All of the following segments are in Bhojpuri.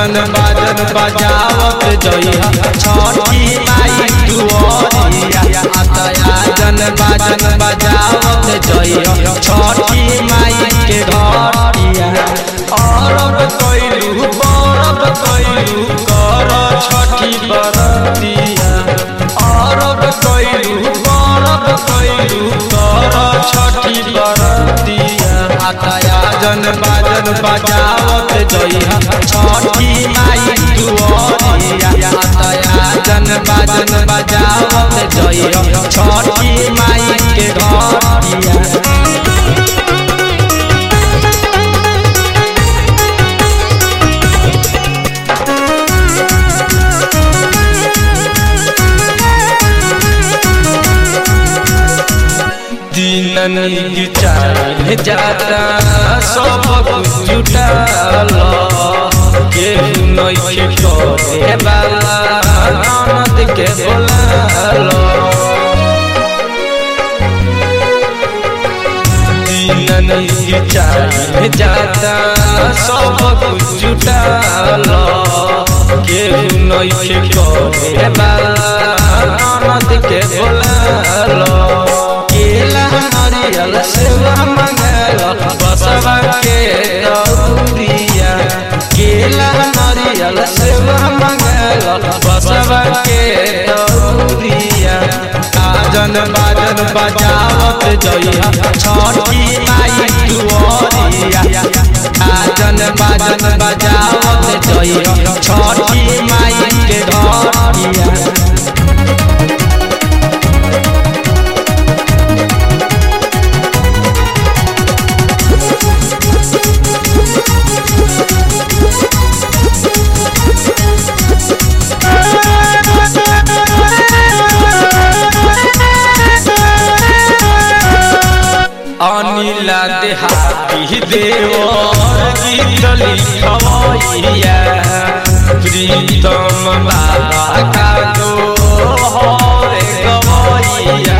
आजन बाजन बजावत जइहा छठी माई दुआरिया आजन बाजन बजावत जइहा छठी माई के घरिया अरब कइलू बरब कइलू कर छठी बरतिया अरब कइलू बरब कइलू कर छठी बरतिया आजन बाजन बजावत जइहा छठी माई दुआरिया आजन बाजन बजावत जइहा छठी माई के घरिया दिन चाहे जाता सब कुछ जुटाल केहू नइखे करे वाला ननद के बोलाल दिन चाहे जाता सब कुछ जुटाल केहू नइखे करे वाला ननद के बोलाल केला नारियल सेवा मंगल बसवा के दौरिया केला नारियल सेवा मंगल बसवा के दौरिया आजन बाजन बजावत जइहा छठी माई दुआरिया आजन बाजन बजावत जइहा छठी माई के घरिया अनिला देहाती देवर गीत लिखवैया प्रीतम बाबा का दो हरे गवैया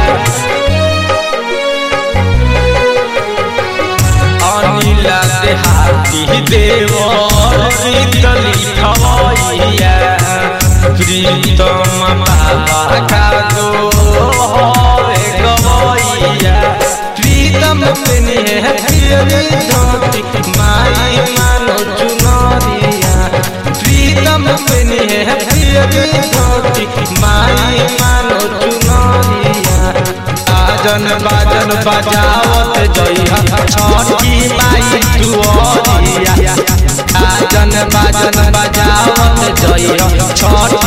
अनिला देहाती देवर गीत लिखवैया प्रीतम बाबा का दो हरे गवैया प्रीतम पेनी है प्रियरी धोती माई मानो चुनरिया प्रीतम पेनी है प्रियरी धोती माई मानो चुनरिया आजन बाजन बजावत जइहा छठी माई दुआरिया आजन बाजन बजावत जइहा छठी